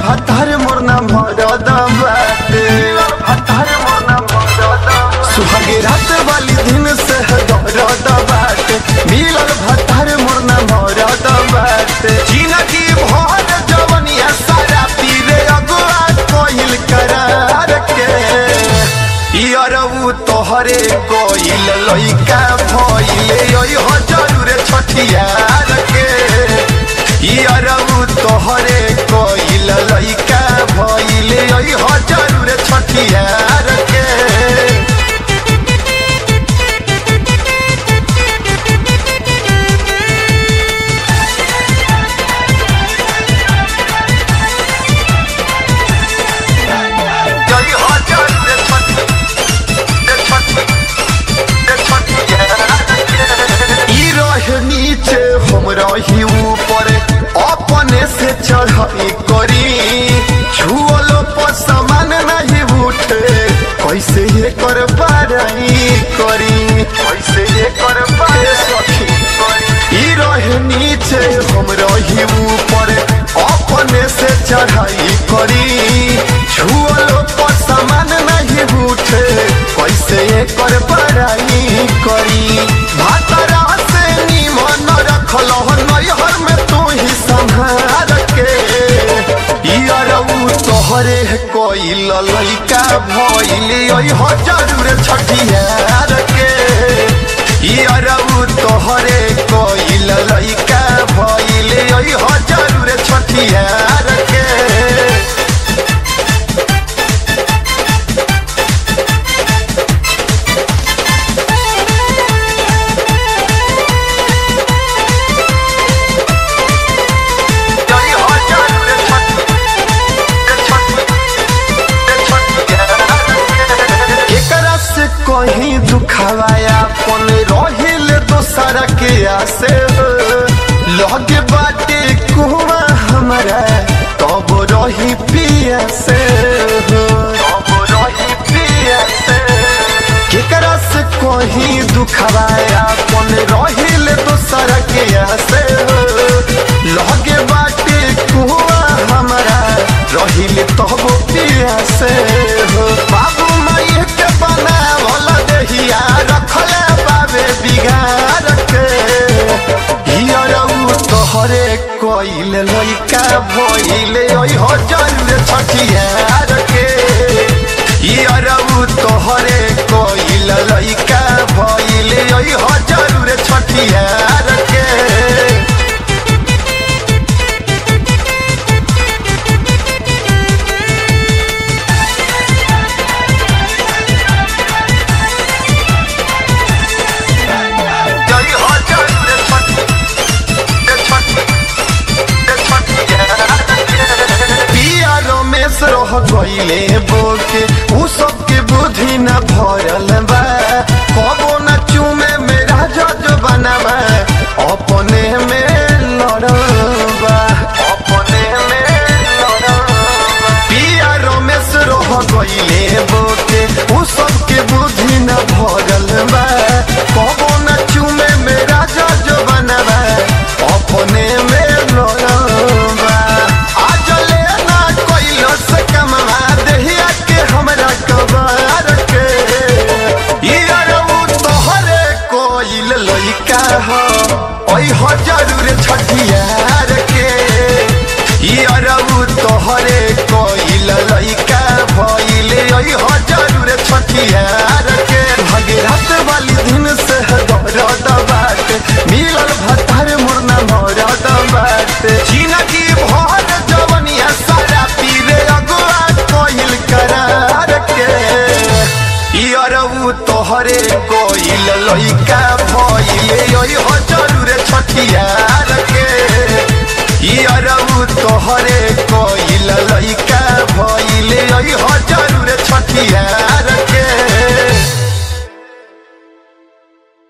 भातार मोर ना मरद बाटे भातार मोर ना मरद सुहागे रात वाली दिन से दर्द बाटे मिलल भातार मोर ना मरद बाटे जिंदगी भर जवनिया सारा पीरे अगुआ कोइल करार के इयरऊ तोहरे कोइल लइका भइले ओइ हो जरूर छठियार के इयरऊ तोहरे कोइल लइका भइले ओइ हो जरूर छठियार के जय हो जरूर छठी ई रहे नीचे हम रही ऊपर अपने से चढ़ाई करी छुअलो पर समान नहीं उठे कैसे ये कर बाराई करी कैसे ये कर बारे सखी ई रहे नीचे हम रही ऊपर अपने से चढ़ाई करी छुअलो पर समान नहीं उठे कैसे ये कर बड़ाई करी भातरा से निमन रखल नैहर में तू ही संभार के इयरऊ तोहरे कोइल लइका भइले ओइ हो जरूर छठियार के इयरऊ तोहरे कोइल लइका भइले ओइ हो जरूर छठियार के जय हो जरूर एकरा से कहीं दुखावाया पन रहिल दोसर के आसे हो। लगे बाटे कुआ हमारा तब रही पिया से हो। तब रही पिया से केकरा से कहीं दुखावाया पन रहिल दोसर के आसे हो। लगे बाटे कुआ हमारा रहिल तब पिया से हो बाबू माई के बनावल देहिया रखले बाबे बिगाड़ के हियरऊ तोहरे कोइल लइका भइले ओइ हो जरूर छठियार के हियरऊ तोहरे कोइल लइका भइले ओइ हो जरूर छठियार के जय हो जरूर पिया रमेश रह गईले बोके उ सबके बुद्धि न भरल बा कबो न चूमे मेरा जज बनबा अपने में लड़बा अपने में लड़बा पिया रमेश रह गईले बोके उ सबके बुद्धि न भरल बा कबो न चूमे मेरा जज बनबा अपने में लड़बा आज ले ना कोइलो से कमवा देहिया के हमरा कबार के इयरऊ तोहरे कोइल लइका हो ओइ हो जरूर छठियार के इयरऊ तोहरे कोइल लइका भइले ओइ हो जरूर छठियार के भगीरथ वाली दिन से दर्द बाटे मिलल भतार मुरना मरद बाटे जिंदगी भर जवनिया सारा पीरे अगुआ कोइल करार के इयरऊ तोहरे कोइल लइका भइले ओइ हो जरूर छठियार के इयरऊ तोहरे कोइल लइका भइले ओइ हो जरूर छठियार